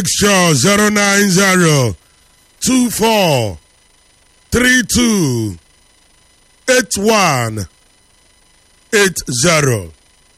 Sure, 090 24 32 81 80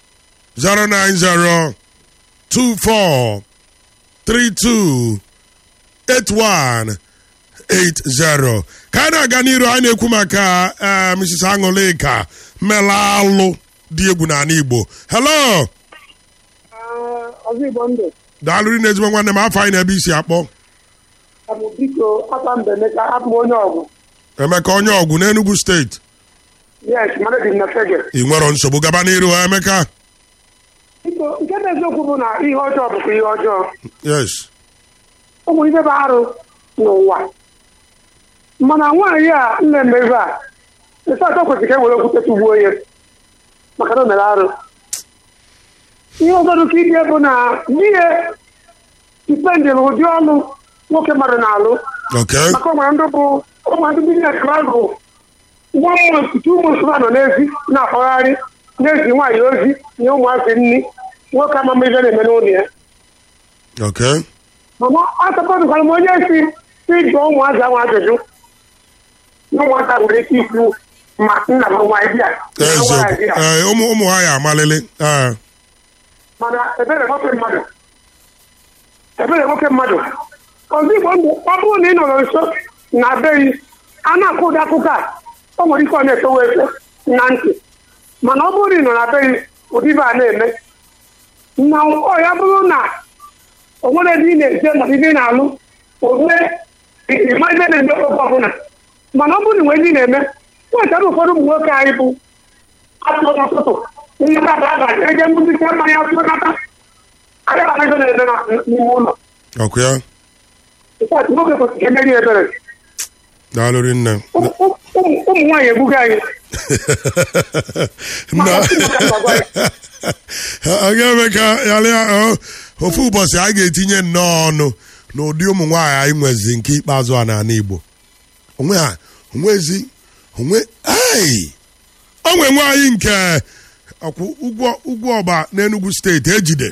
090 24 32 81 80 ka a na-aga n'iru anyị na-ekwu maka eh, Mrs. Aṅụlịka mela alụ dị egwu n'ala Igbo hello ọzọ igbo ndụ daalụrị na ezigbo nwanne m afọ anyị na-ebe isi akpọ abụ biko aka mbe emeka abụ m onye ọgwụ Emeka onye ọgwụ n'Enugu steeti yes mana dị m na fege ị nwere nsogbu gaba n'iru Emeka biko nke bụ eziokwu bụ na ihe ọjọọ bụkwa ihe ọjọọ yes ụmụ ibe bụ arụ n'ụwa mana nwaanyị a nna emebe a ese atọ kwesịrị ka e were okwute tụgbuo ya maka na o mere arụ ihe ọzọ dịka ibie bụ na di ya dipendịrị ụdị ọnụ nwoke mmadụ na-alụ okay maka ụmụ ndị bụ ụmụ ndị biznes bụ nwa month two months ha nọ n'ezi na-akpagharị na-ezi nwaanyị ozi nye ụmụazị nri nwoke amama ibe na-eme n'ụlọ ya okay mana asapọtụkwara m onye si si jụọ ụmụazị ahụ ajụjụ na ụmụaka nwere ike ikwu ma nna m nwaanyị bịa na eziokwu nwaanyị bịa. ee ụmụ ụmụ ha ya amalili ee mana ebere nwoke mmadụ ebere nwoke mmadụ ọzọ igbo ndụ ọ bụrụ na ị nọrọ nso na beghị a na-akụ ụdị akụkọ a o nwere ike ọ na-etowe efe na ntị mana ọ bụrụ na ị nọ na beghị ụdị ibe a na-eme na ọ ya bụrụ na o nwere ebe ị na-eje ma ibe ị na-alụ ome ịma ibe na-eme oge ọbụla mana ọ bụrụ na nwere ndị na-eme nwetara ụfọdụ ụmụ nwoke anyị bụ atụrụ n'ụtụtụ ihe baba abalị eje mbụzite mmanya atụnata agaghị anaghị na-eme na- n'ime ụlọ ọkụ ya Ịkpọtụ nwoke kwesịrị ka emeri ebere daalụrị nne Ụmụ- ụmụ ụmụ nwaanyị egbugo anyị nna ọ ga-eme ka yalịa ọ, ofu ụbọchị a ga-etinye nnọọ ọnụ n'ụdị ụmụ nwaanyị anyị nwezi nke ikpeazụ a n'ala Igbo onwe ha onwezi onwe ai onwe nwaanyị nke ọkwụ ụgwọ ụgwọ ọba n'Enugu steeti ejide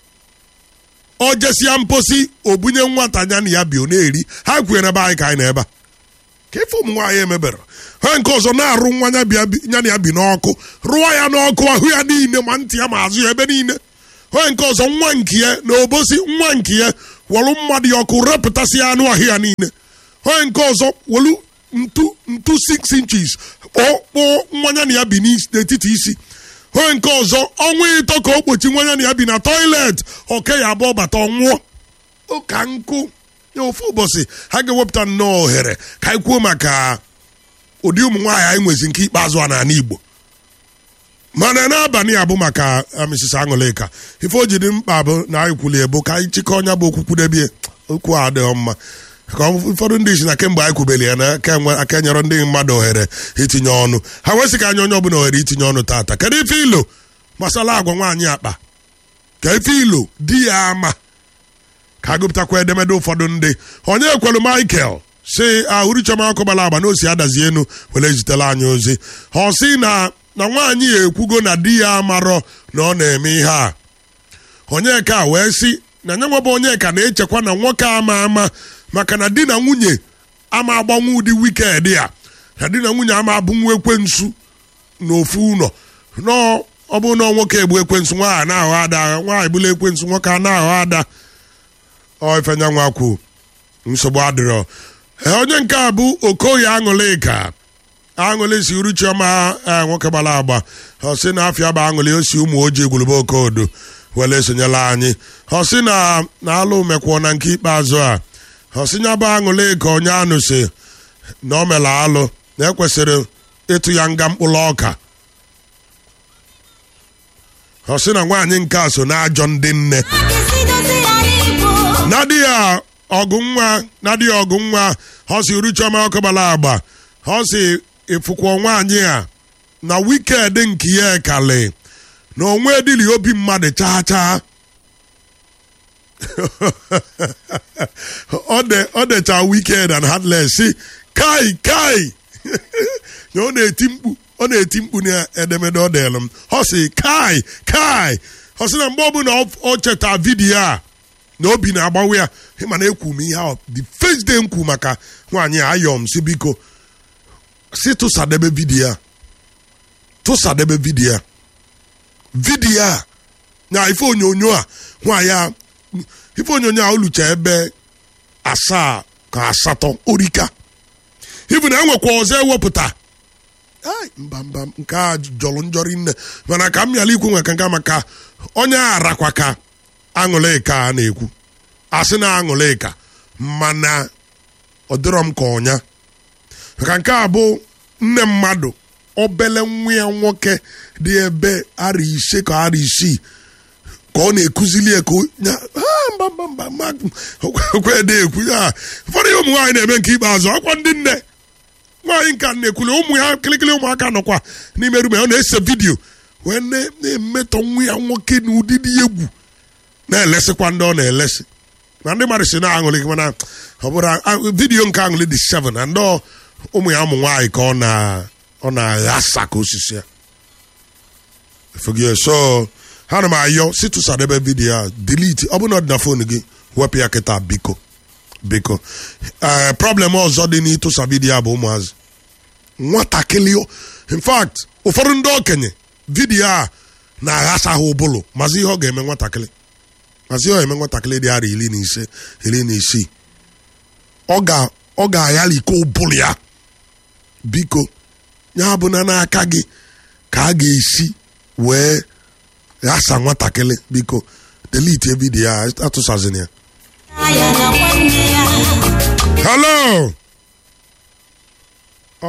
ọ jesịa mposi obunye nwata ya na ya bi ọ na-eri ha kwuye n'ebe anyị ka anyị na ebe a ka ife ụmụ nwaanyị emebere ha nke ọzọ na-arụ nwa ya bịa bi- ya na ya bi n'ọkụ rụọ ya n'ọkụ ahụ ya niile ma ntị ya ma azụ ya ebe niile ha nke ọzọ nwa nke ya na obosi nwa nke ya welu mmadụ ya ọkụ repụtasị anụ ahụ ya niile ha nke ọzọ welu ntu ntu 6 inches kpọọ nwa ya na ya bi n'is- n'etiti isi ha nke ọzọ ọnwa ịtọ ka o kpochi nwa ya na ya bi na toilet oke ya abụọ bata ọ nwụọ ụka nkụ ya ofu ụbọchị ha ga-ewepụta nnọọ ohere ka anyị kwuo maka ụdị ụmụ nwaanyị anyị nwezi nke ikpeazụ a n'ala Igbo mana n'abalị a bụ maka ah, Mrs. Aṅụlịka ife o ji dị mkpa bụ na anyị kwulie bụ ka anyị chịkọọ ọnya bụ okwu kwudebie okwu a adịghị mma ka ụfọdụ ndị isi na kemgbe anyị kwubeli ya na aka enwe- aka nyere ndị mmadụ ohere itinye ọnụ ha wesị ka anyị onye ọbụla ohere itinye ọnụ tata kedu ife ilo gbasara agwa nwaanyị akpa ka ife ilo di ya ama ka agụpụtakwa edemede ụfọdụ ndị onye ekwelu michael si ahụrụ chioma ọkụ gbara agba na osi adazi enu were zitela anyị ozi ọ sị na na nwaanyị ya ekwugo na di ya amarọ na ọ na-eme ihe a onyeka wee sị na nye nwebụ onyeka na-echekwa na nwoke ama ama maka na di na nwunye ama agbanwe ụdị wiked ya na di na nwunye ama abụnwu ekwensu n'ofu ụlọ nọọ ọ bụrụ na nwoke egbu ekwensu nwaanyị na-aghọ ada nwaanyị bụla ekwensu nwoke a na-aghọ ada ọ ifenya nwa kwu nsogbu adịrọ Ee, onye nke a bụ okoye aṅụlịka aṅụlị si uru chioma ee, nwoke gbara agba ọ sị na afịa bụ aṅụlị o si ụmụ ojii gwulube okodo were esonyela anyị ọ sị na na alụ mekwuo na nke ikpeazụ a ọ sị ya bụ aṅụlị ka onye anụ si na o mere alụ na ekwesịrị ịtụ ya nga mkpụrụ ọka ọ sị na nwaanyị nke a so na ajọ ndị nne nadia ọgụ nwa nadia ọgụ nwa ọ si uru chioma ọkụ gbara agba ọ si ịfụkwa nwaanyị a na wiked nke ya ekali na onwe dịrị obi mmadụ chaa chaa ọ de- ọ decha wiked and heartless si kai kai na ọ na-eti mkpu ọ na-eti mkpu na edemede ọ deelụ m ọ si kai kai ọ sị na mgbe ọbụla ọ- ọ cheta vidiyo a na obi na-agbawe ya ịma na ekwu m ihe ahụ the first day m kwu maka nwaanyị a ayọm si biko si tụsadebe vidiyo a tụsadebe vidiyo a vidiyo a na ife onyonyo a nwaanyị a ife onyonyo a olucha ebe asaa ka asatọ orika ibu na enwekwa ọzọ ewepụta ai mba mba nke a jọrọ njọrọ nne mana ka m bịala ikwu nwe ka nka maka onye arakwa ka aṅụlịka a na-ekwu asị na aṅụlịka mana ọ dịrọ m ka ọnya maka nke a bụ nne mmadụ obele nwa ya nwoke dị ebe ara ise ka ara isii ka ọ na-ekuzili ya ka o- ya- ah, mba mba mba mba okwede ekwu ya ụfọdụ ihe ụmụ nwaanyị na-eme nke ikpeazụ ọkwa ndị nne nwaanyị nka na-ekwuli ụmụ ya kịlịkịlị ụmụaka nọkwa n'ime rume ọ na-ese vidiyo wee na- na-emetọ nwa ya nwoke na ụdịdị egwu na-elesịkwa ndị ọ na-elesị na ndị mmadụ si na-aṅụlị mana ọ bụrụ a- vidiyo nke aṅụlị dị 7 na ndị ọ- ụmụ ya ụmụ nwaanyị ka ọ na ọ na-aghasa ka osisi ya Efugie, so ha na m ayọ si tụsadebe vidiyo a delete ọ bụrụ na ọ dị na fon gị wepụ ya kịta biko biko ee problem ọzọ dị n'ịtụsa vidiyo a bụ ụmụazị nwatakịrị o- in fact ụfọdụ ndị okenye vidiyo a na-aghasa ha ụbụlụ mazi ihe ọ ga-eme nwatakịrị mazi ihe ọ ga-eme nwatakịrị dị ara iri na ise iri na isii ọ ga ọ ga-aghalị iko ụbụlụ ya biko ya bụ na n'aka gị ka a ga-esi wee ghasa nwatakịrị biko delete vidiyo a atụsazina ya ya na nwanne ya hello